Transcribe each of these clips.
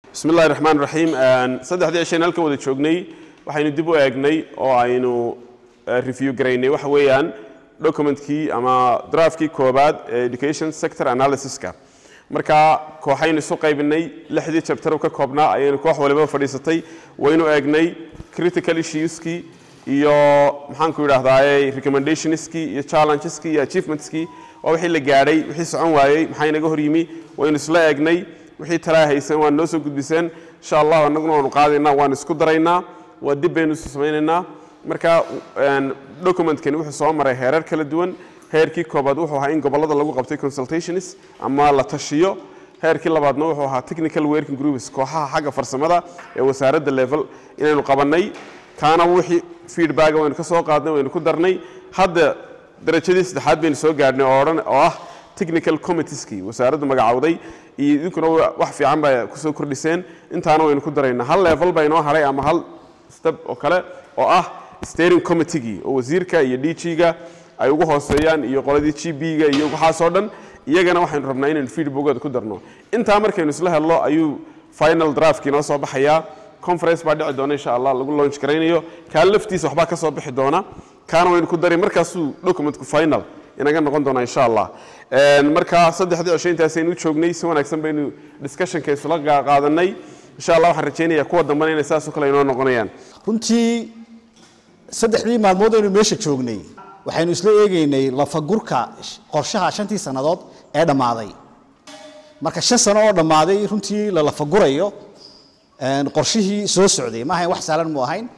bismi illahi raxmaan raxiim saddexdii cisheen halkan wada joognay waxaynu dib u eegnay oo aynu review garaynay waxa weeyaan documentkii ama draftkii koobaad ee education sector analysiska marka kooxaynu isu qaybinay lixdii chapter ka koobnaa ayaynu koox waliba fadhiisatay waynu eegnay critical issueskii iyo maxaanku idhahdaaye recommendationskii iyo challengeski iyo achievementskii waa wixii la gaadhay wixii socon waayey maxaa inaga hor yimi waynu isla eegnay wixii talaa haysan waan noo soo gudbiseen insha allah annaguna waanu qaadaynaa waan isku daraynaa waa dib baynu isu samaynaynaa marka documentkani wuxuu soo maray heerar kala duwan heerkii koobaad wuxuu ahaa in gobollada lagu qabtay consultations ama la tashiyo heerkii labaadna wuxuu ahaa technical working groups kooxaha xagga farsamada ee wasaaradda level inaynu qabannay kaana wixii feedback waynu ka soo qaadnay waynu ku darnay hadda darajadii saddexaad baynu soo gaadhnay oo odhan oo ah technical committeeskii wasaaraddu magacowday iyo idinkuna wax fiican baa kusoo kordhiseen intaana waynu ku daraynaa hal level baa inoo haray ama hal step oo kale oo ah steering committeegii oo wasiirka iyo d g-ga ay ugu hooseeyaan iyo qoladii g b-ga iyo waxaasoo dhan iyagana waxaynu rabnaa inaynu feedbackooda ku darno intaa markaynu isla helno ayuu final draftkii noo soo baxayaa conference baa dhici doona insha allah lagu launch garaynayo kaa laftiisa waxbaa ka soo bixi doona kaana waynu ku dari markaasuu documentku final inaga noqon doonaa insha allah marka saddexdii cisho intaasaynu joognay si wanaagsan baynu discussionka isla qaadanay insha allah waxaan rajaynayaa kuwa dambena inay saasoo kale inoo noqonayaan runtii saddexdii maalmood aynu meesha joognay waxaynu isla eegaynay lafagurka qorshaha shantii sannadood ee dhammaaday marka shan sano oo dhammaaday runtii la lafagurayo qorshihii soo socday ma ahayn wax saalan mu ahayn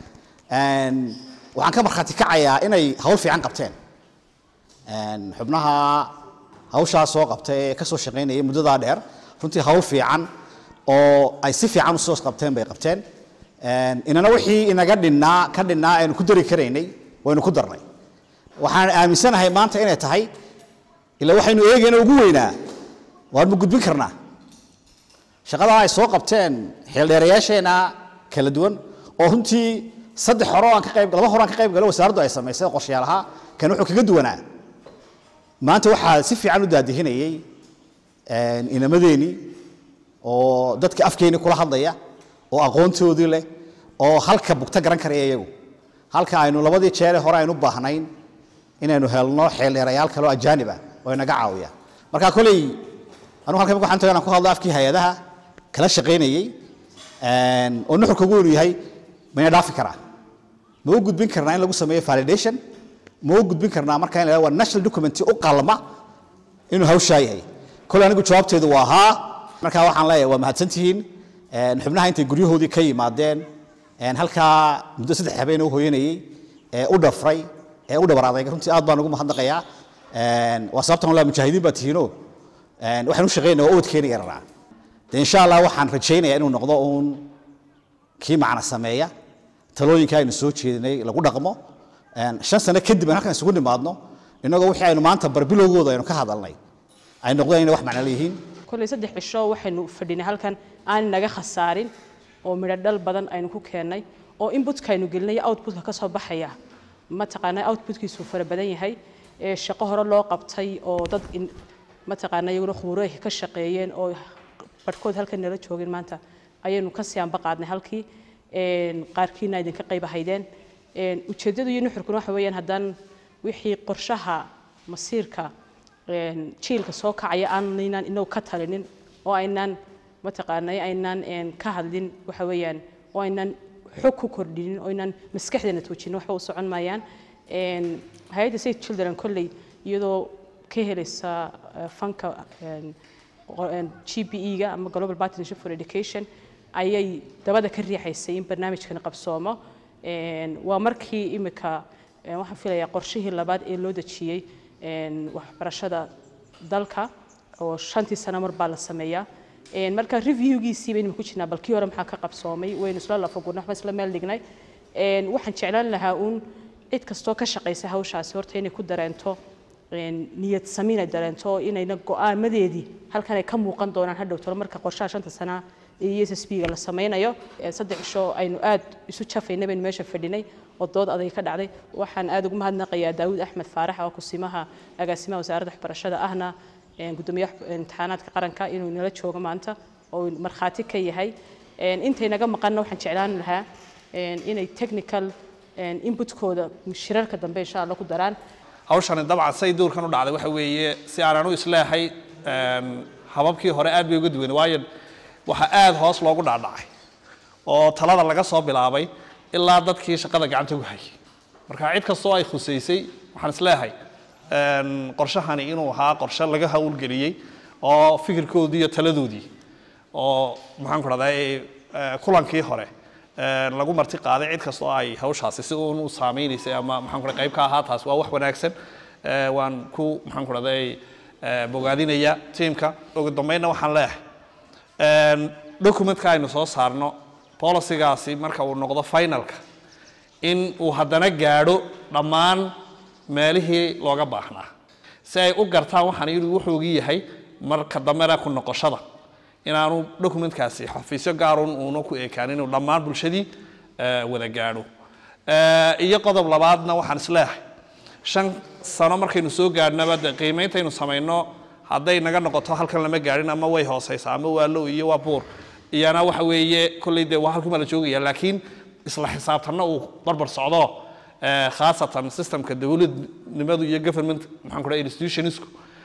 waxaan ka markhaati kacayaa inay hawl fiican qabteen xubnaha hawshaa soo qabta ee ka soo shaqaynaya muddadaa dheer runtii hawl fiican oo ay si fiican usoo qabteen bay qabteen inana wixii inaga dhinnaa ka dhinnaa aynu ku dari karaynay waynu ku darnay waxaan aaminsanahay maanta inay tahay ila waxaynu eegayna ugu weynaa waan ma gudbin karnaa shaqadaa ay soo qabteen xeeldheerayaasheena kala duwan oo runtii saddex hore aan ka qayb laba hore aan ka qayb galo wasaaraddu ay samaysay qorshayaal ahaa kan wuxuu kaga duwanaa maanta waxaa si fiican u daadihinayay inamadeenii oo dadka afkeeni kula hadlaya oo aqoontoodii leh oo halka bugta garan karaya iyagu halka aynu labadii jeere hore aynu baahnayn inaynu helno xeeldheerayaal kale oo ajaanib ah oo inaga caawiya marka koley anugu halkan waxaan tagaa inaan ku hadlo afkii hay-adaha kala shaqaynayay oo nuxurka ugu weynu yahay mayna dhaafi karaa ma u gudbin karnaa in lagu sameeyo validation ma u gudbin karnaa marka in la waa national document u qalma inuu hawshaa yahay koley anigu jawaabteedu waa haa marka waxaan leeyahay waa mahadsantihiin xubnaha intay guryahoodii ka yimaadeen halkaa muddo saddex habeen u hooyanayey ee u dhafray ee u dhabar adayg runtii aad baan ugu mahadnaqayaa waa sababtan walaa mujaahidiin baa tihiino waxaan u shaqaynaya waa ubadkeena yararaa de insha allah waxaan rajaynayaa inuu noqdo uun kii macna sameeya talooyinka aynu soo jeedinay lagu dhaqmo shan sano kadib aan halkan isugu nimaadno innagoo wixii aynu maanta barbilowgooda aynu ka hadalnay ay noqdeen inay wax macno leeyihiin kolley saddex cisho waxaynu fadhinay halkan aan naga khasaarin oo midho dhal badan aynu ku keennay oo inputka aynu gelinay outputka ka soo baxaya mataqaanaa outputkiisu fara badan yahay ee shaqo hore loo qabtay oo dad mataqaanaa iyaguna khuuro ka shaqeeyeen oo barhkood halkan nala joogeen maanta ayaynu ka siyaanba qaadnay halkii qaarkiina idinka qayb ahaydeen ujeeddadu iyo nuxurkuna waxa weeyaan haddaan wixii qorshaha masiirka jiilka soo kacaya aanaynan inagu ka talinin oo aynaan mataqaanay aynaan ka hadlin waxa weeyaan oo aynaan xog ku kordhinin oo aynaan maskaxdeena toojinin waxba u socon maayaan hay-adda safe children kolley iyadoo ka helaysa fanka g b e-ga ama global partnership for education ayay dabada ka riixaysay in barnaamijkan qabsoomo waa markii imika waxaan filayaa qorshihii labaad ee loo dejiyey waxbarashada dalka oo shantii sano mar baa la sameeyaa marka reviewgiisii baynu ku jirnaa balkii hore maxaa ka qabsoomay waynu isla lafagurnay waxba isla meel dhignay waxaan jeclaan lahaa uun cid kastoo ka shaqaysa hawshaasi horta inay ku dareento niyad samiin ay dareento oo inayna go'aamadeedii halkan ay ka muuqan doonaan hadhow tolo marka qorshaha shanta sana ee s s b ga la sameynayo saddex cisho aynu aad isu jafaynay baynu meesha fadhinay oo dood aday ka dhacday waxaan aad ugu mahadnaqayaa daawud axmed faarax oo kusimaha agaasimaha wasaaradda waxbarashada ahna gudoomiyaha imtixaanaadka qaranka inuu nala joogo maanta oo markhaati ka yahay intay naga maqanna waxaan jeclaan lahaa inay technical inputkooda shirarka dambe insha allah ku daraan hawshani dabcan say duurkan u dhacday waxa weeye si aanan u isleehay hababkii hore aad bay uga duwan waayo waxaa aad hoos loogu dhacdhacay oo talada laga soo bilaabay ilaa dadkii shaqada gacanta ku hayay marka cid kastoo ay khusaysay waxaan isleehay qorshahani inuu ahaa qorshe laga hawlgeliyey oo fikirkoodii iyo taladoodii oo maxaan ku dhahdaa kulankii hore lagu marti qaaday cid kasta oo ay hawshaasi si uun u saameynaysay ama maxaan ku dhahay qayb ka ahaa taas waa wax wanaagsan waan ku maxaan ku dhahday bogaadinaya tiimka ugu dambeynna waxaan leeyahay documentka aynu soo saarno policygaasi marka uu noqdo finalka in uu haddana gaadho dhammaan meelihii looga baahnaa si ay u gartaan waxaan inuu wuxuugi yahay marka dambena ku noqoshada inaanu documentkaasi xafiisyo gaarun uuna ku ekaan inuu dhammaan bulshadii wada gaadho iyo qodob labaadna waxaan isleeyahay shan sano markaynu soo gaadhnaba de qiimeyntaynu samayno hadday naga noqoto halkan lama gaadhin ama way hooseysaa ama waa low iyo waa buur iyana waxa weeye kolley dee waa halkuma la joogaya laakiin isla xisaabtanna uu barbar socdo khaasatan systemka dowladnimadu iyo government maxaan ku dhahay institutionsku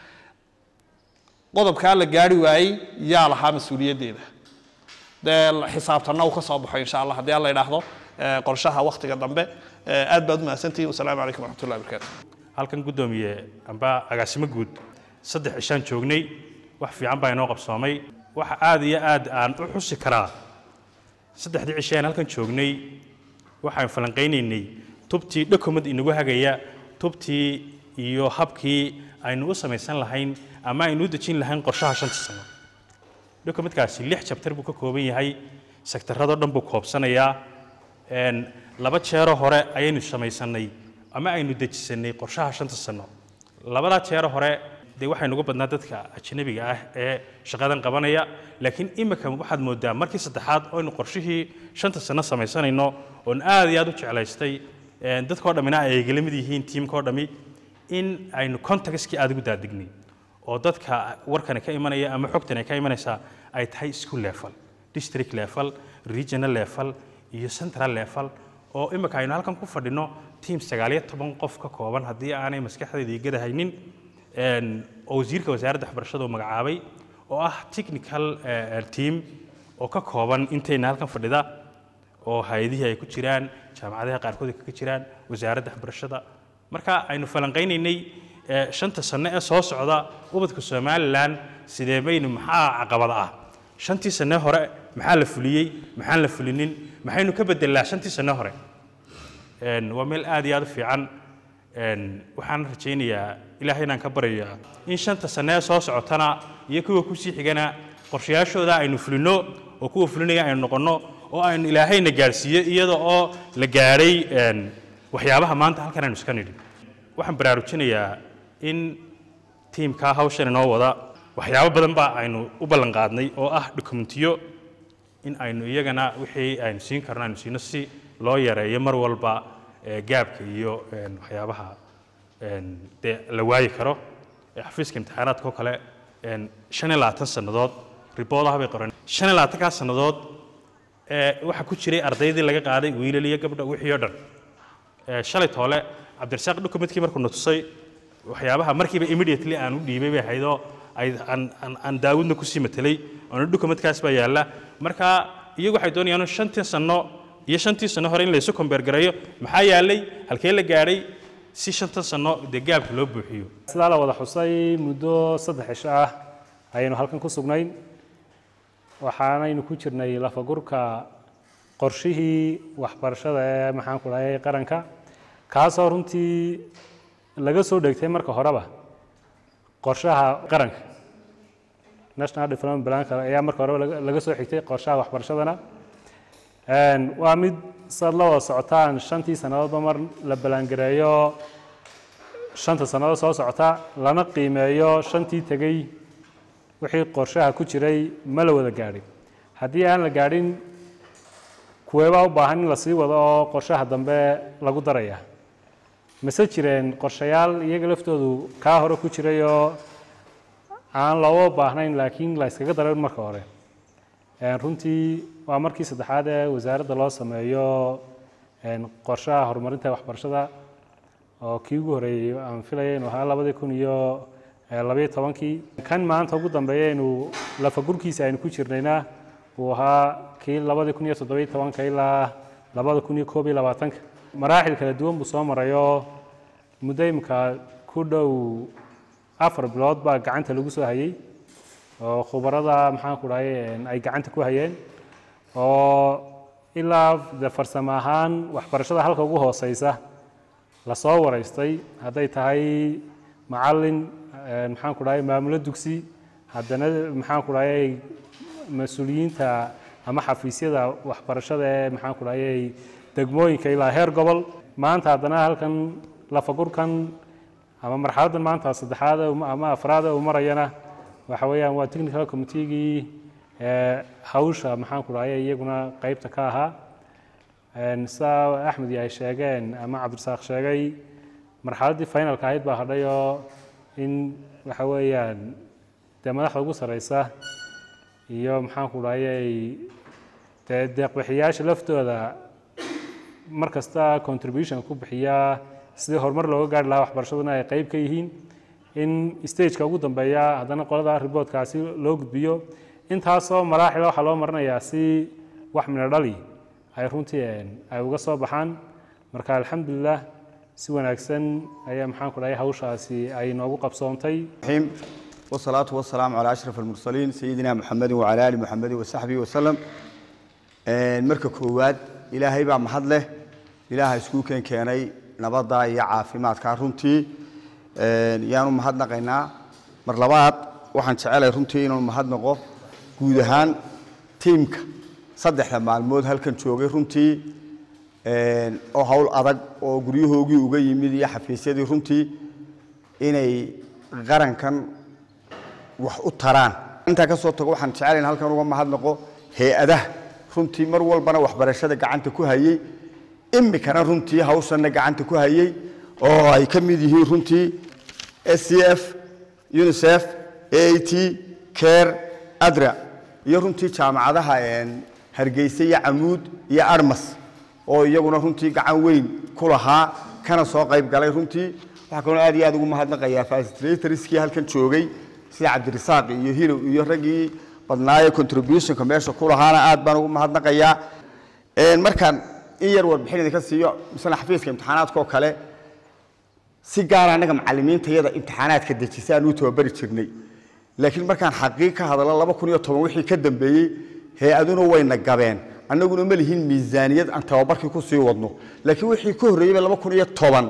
qodobkaa la gaari waayey yaa lahaa mas-uuliyaddeeda dee xisaabtanna uu ka soo baxo insha allah haddii alla idhaahdo qorshaha waktiga dambe aad baad u mahadsantihin wasalaamu calaykum waraxmatullahi wabarakaatu halkan guddoomiye amba agaasimo guud saddex cishaan joognay wax fiican baa inoo qabsoomay waxa aad iyo aad aan u xusi karaa saddexdii cishaan halkan joognay waxaan falanqaynaynay tubtii document inagu hagaya tubtii iyo habkii aynu u samaysan lahayn ama aynu u dejin lahayn qorshaha shanta sano documentkaasi lix jabtar buu ka kooban yahay sektaradoo dhan buu koobsanayaa laba jeero hore ayaynu samaysanay ama aynu dejisanay qorshaha shanta sano labadaa jeero hore dee waxaynu uga badnaa dadka ajnabiga ah ee shaqadan qabanaya laakiin imika waxaad moodaa markii saddexaad oynu qorshihii shanta sano samaysanayno oon aad iyo aad u jeclaystay dadkao dhammina ay igala mid yihiin tiimkao dhammi in aynu contextkii aad ugu daadignay oo dadka warkani ka imanaya ama xogtani ka imanaysaa ay tahay school level district level regional level iyo central level oo imika aynu halkan ku fadhino tiim sagaaliyo toban qof ka kooban haddii aanay maskaxdayda igada haynin oo wasiirka wasaaradda waxbarashada uu magacaabay oo ah technical team oo ka kooban intayna halkan fadhida oo hay-adihii ay ku jiraan jaamacadaha qaarkood ay kaga jiraan wasaaradda waxbarashada marka aynu falanqaynaynay shanta sano ee soo socda ubadka somalilan sidee baynu maxaa caqabada ah shantii sane hore maxaa la fuliyey maxaan la fulinin maxaynu ka bedelnaa shantii sane hore waa meel aad iyo aad u fiican waxaan rajaynayaa ilaahay inaan ka baryayaa in shanta sane ee soo socotana iyo kuwa kusii xigana qorshayaashooda aynu fulino oo kuwa fulinaya aynu noqonno oo aynu ilaahayna gaadhsiiyo iyada oo la gaadhay waxyaabaha maanta halkan aynu iska nidhi waxaan baraarujinayaa in tiimkaa hawshan inoo wada waxyaabo badan baa aynu u ballan qaadnay oo ah dokumentiyo in aynu iyagana wixii aynu siin karno aynu siino si loo yareeyo mar walba gaabka iyo waxyaabaha dee la waayi karo xafiiska imtixaanaadka oo kale shan iyo labaatan sannadood riboodaha bay qoran shan iyo labaatankaa sannadood waxaa ku jiray ardaydii laga qaaday wiilal iyo gabdha wixii oo dhan shalay toole cabdirasaaq documentkii markuu na tusay waxyaabaha markiiba immediately aan u dhiibay bay ahaydoo aan daawudna kusii matelay oona documentkaas baa yaalla marka iyagu waxay doonayaan shantii sanno iyo shantii sanno hore in laysu kombeergareeyo maxaa yaallay halkee la gaadhay si shantan sanno dee gaabka loo buuxiyo sidaa la wada xusay muddo saddex cisho ah ayaynu halkan ku sugnayn waxaanaynu ku jirnay lafagurka qorshihii waxbarashada ee maxaan ku dhahay qaranka kaasoo runtii laga soo dhegtay marka horeba qorshaha qaranka national development planka ayaa marka horeba laga soo xigtay qorshaha waxbarashadana waa mid saad la wada socotaan shantii sannadoodba mar la ballaangareeyo shanta sannadood soo socota lana qiimeeyo shantii tegey wixii qorshaha ku jiray ma la wada gaadhin haddii aan la gaadhin kuweebaa u baahan in la sii wado oo qorshaha dambe lagu daraya mase jireen qorshayaal iyaga laftoodu kaa hore ku jiray oo aan looga baahnayn laakiin la yskaga daran marka hore runtii waa markii saddexaad ee wasaaradda loo sameeyo een, qorshaha horumarinta waxbarashada oo kii ugu horeeyey aan filaya inuu ahaa labadii kun iyo eh, labayo tobankii kan maanta ugu dambeeya inuu lafagurkiisa aynu ku jirnayna uu ahaa kii labadii kun iyo toddobiyo tobanka ilaa labada kun iyo koob iyo labaatanka maraaxil kala duwan buu soo marayoo muddo imika ku dhow afar bilood baa gacanta lagu soo hayey oo khubarada maxaan ku dhahay een, ay gacanta ku hayeen oo ilaa de farsamo ahaan waxbarashada halka ugu hooseysa lasoo waraystay hadday tahay macallin een, maxaan ku dhahay maamulo dugsi haddana maxaan ku dhahay mas-uuliyiinta ama xafiisyada waxbarashada ee maxaan ku dhahay degmooyinka ilaa heer gobol maanta haddana halkan lafagurkan ama marxaladdan maanta saddexaad ee uma- ama afraad ee uu marayana waxa weeyaan waa technical committeegii ee hawsha maxaan ku dhahay iyaguna qaybta ka ahaa Een, saa axmed iyo ay sheegeen ama cabdirasaaq sheegay marxaladdii finalka ahayd baa hadhay oo in waxa weeyaan dee madaxda ugu sareysa iyo maxaan ku dhahayay dee deeqbixiyaasha laftooda mar kasta contribution ku bixiya sidii horumar looga gaari lahaa waxbarashaduna ay qayb ka yihiin in stageka ugu dambeeya haddana qolada riboodkaasi loo gudbiyo intaasoo maraaxila waxaa loo marinayaa si wax mina dhali ay runtii een, ay uga soo baxaan marka alxamdulilah si wanaagsan ayaa maxaan ku dhahay hawshaasi ay noogu qabsoontay الرحيم والصلاة والسلام على أشرف المرسلين سيدنا محمد وعلى آل محمد وصحبه وسلم marka koowaad ilaahay baa mahad leh ilaaha isku keen keenay nabadda iyo caafimaadka runtii yaanu mahadnaqaynaa mar labaad waxaan jecelahay runtii inaan mahadnaqo guud ahaan tiimka saddexda maalmood halkan joogay runtii oo hawl adag oo guryahoogii uga yimid iyo xafiisyadii runtii inay qarankan wax u taraan intaa ka soo tago waxaan jecelahay in halkan uga mahadnaqo hay-adaha runtii mar walbana waxbarashada gacanta ku hayey imikana runtii hawshanna gacanta ku hayey oo ay ka mid yihiin runtii s c f unicef a t care adra iyo runtii jaamacadaha een, hargeysa iyo camuud iyo armas oo iyaguna runtii gacan weyn ku lahaa kana soo qayb galay runtii waxaa kaloo aad iyo aad ugu mahadnaqayaa facilitatorskii halkan joogay sida cabdirasaaq iyo hilow iyo raggii badnaaye contributionka meesha ku lahaana aad baan ugu mahadnaqayaa Een, markaan in yar warbixin idinka siiyo misala xafiiska imtixaanaadka oo kale si gaara annaga macallimiintayada imtixaanaadka dejisa aan u tababari jirnay laakiin markaan xaqiiq ka hadallo laba kun iyo toban wixii ka dambeeyey hay-aduna wayna gabeen annaguna ma lihin miisaaniyad aan tababarkii ku sii wadno laakiin wixii ka horreeyeyba laba kun iyo toban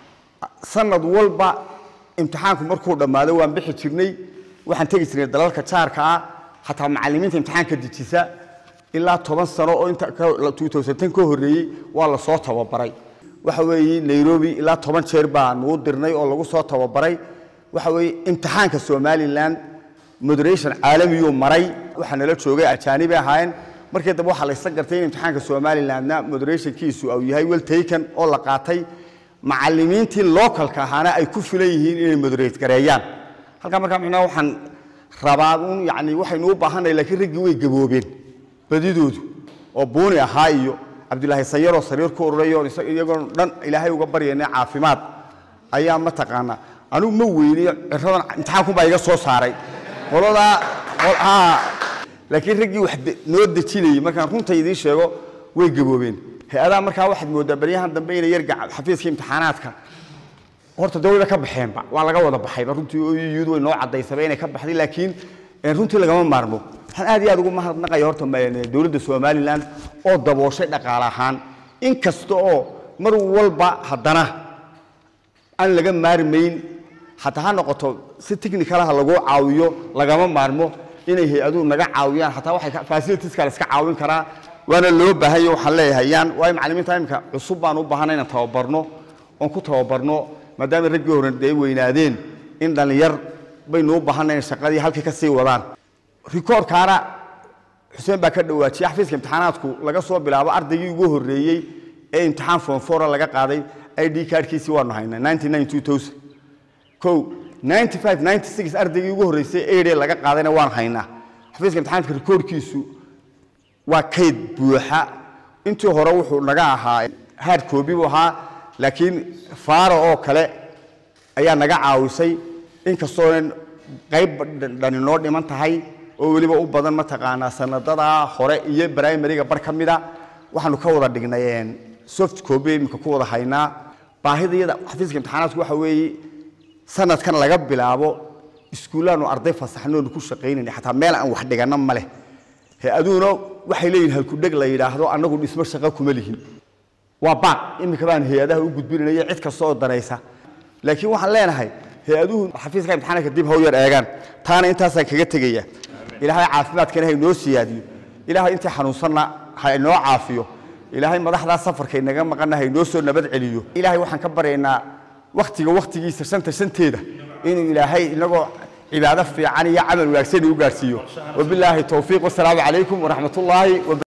sanad walba imtixaanku markuu dhammaado waan bixi jirnay waxaan tegi jirnay dalalka jaarka ah xataa macallimiinta imtixaanka dejisa ilaa toban sano oo inta ka 2010 ka horreeyey waa la soo tababaray waxa weeye nairobi ilaa toban jeer baan u dirnay oo lagu soo tababaray waxa weeye imtixaanka somaliland moderation caalamiyuu maray waxaa nala joogay ajaanibi ahaayeen markii dambe waxaa la isla gartay in imtixaanka somalilandna moderationkiisu uu yahay well taken oo la qaatay macallimiintii localka ahaana ay ku filan yihiin inay moderate gareeyaan halkaa markaa micnaha waxaan rabaa un yani waxaynu u baahannahay laakiin raggii way gaboobeen badidoodu oo buuni ahaa iyo cabdilaahi sayaroo sariir ku ururay oo isa- iyagoo dhan ilaahay uga baryaynay caafimaad ayaa mataqaanaa anigu ma weyniyo ciradan imtixaankun iga soo saaray qoladaa qol- haa. laakiin raggii wax de- noo dejinayey markaan runta idiin sheego way gaboobeen hay-adaha markaa waxaad moodaa baryahan dambe inay yar gaca- xafiiska imtixaanaadka horta de wayba ka baxeenba waa laga wada baxayba runtii oyuyudu way noo cadaysaba inay ka baxday laakiin eh, runtii lagama maarmo waxaan aad iyo aad ugu mahadnaqaya horta ma- dowladda somaliland oo dabooshay dhaqaale ahaan in kasta oo mar walba haddana aan laga maarmayn hataa ha noqoto si technicalaha lagu caawiyo lagama maarmo inay hay-aduhu naga caawiyaan hataa waxay ka- facilitieska la iska caawin karaa waana loo baahanyo waxaan leeyahay yaan waayo macallimiinta imika cusub baan u baahanay inaan tababarno oon ku tababarno maadaama raggii hore ay weynaadeen in dhallinyar baynu u baahanay inay shaqadii halkii ka sii wadaan rikoorkaana xuseen baa ka dhawaajiyay xafiiska imtixaanaadku laga soo bilaabo ardaygii ugu horreeyey ee imtixaan form four laga qaaday id cardkiisii waanu haynaa 99 kow 95 96 ardaygii ugu horreysay eide laga qaadayna waan haynaa xafiiska imtixaanaadka rikoorkiisu waa kayd buuxa intii hore wuxuu naga ahaa hard copy buu ahaa laakiin faaro oo kale ayaa naga caawisay inkastoonan qayb dhani noo dhiman tahay oo weliba u badan mataqaanaa sanadada hore iyo primariga bar ka mida waxaanu ka wada dhignay soft copy imika ku wada haynaa baahida iyada xafiiska imtixaanaadku waxa weeye sanadkan laga bilaabo iskuullaanu arday fasaxnoonu ku shaqaynayna xataa meel aan wax dhigana ma leh hay-aduhuna waxay leeyihin halkudheg la yidhaahdo annagu dhismo shaqo kuma lihin waa baaq iminka baan hay-adaha u gudbinaya cid kasta oo daraysa laakiin waxaan leenahay hay-aduhu xafiiska imtixaanka dib haw yar eegaan taana intaasaan kaga tegaya ilaahay caafimaadkana ha inoo siyaadiyo ilaahay intii xanuunsanna ha inoo caafiyo ilaahay madaxdaa safarka inaga maqanna ha inoo soo nabad celiyo ilaahay waxaan ka baryaynaa waktiga waktigiisa shanta shanteeda inuu ilaahay inagoo cibaado fiican iyo camal wanaagsan u gaarsiiyo wabilaahi towfiiq wasalaamu calaykum waraxmatullaahi